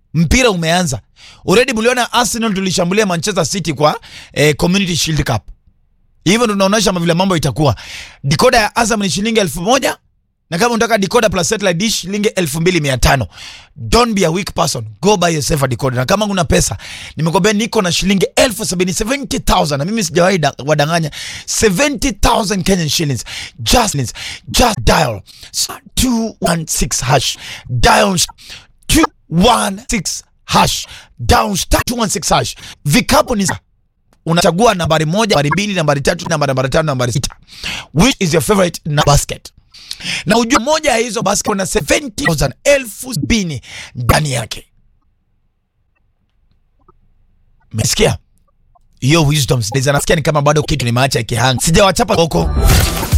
mpira umeanza already. Mliona Arsenal tulishambulia Manchester City kwa eh, Community Shield Cup. Hivyo ndo tunaonyesha vile mambo itakuwa. Decoder ya Azam ni shilingi elfu moja na kama unataka decoder plus satellite dish shilingi elfu mbili mia tano. Don't be a weak person, go buy yourself a decoder. Na kama una pesa, nimekwambia niko na shilingi elfu sabini 70,000 na mimi sijawahi da- wadanganya 70,000 Kenyan shillings. Just, just dial star 216 hash. Dial star 216 hash. Dial star 216 hash. Vikapu ni unachagua nambari moja, nambari mbili, nambari tatu, nambari nambari tano, nambari sita. Which is your favorite na basket? Na ujue moja ya hizo basket kuna 70,000 elfu sabini ndani yake. Umesikia? Hiyo wisdom nasikia ni kama bado kitu nimeacha ikihanga. Sijawachapa huko.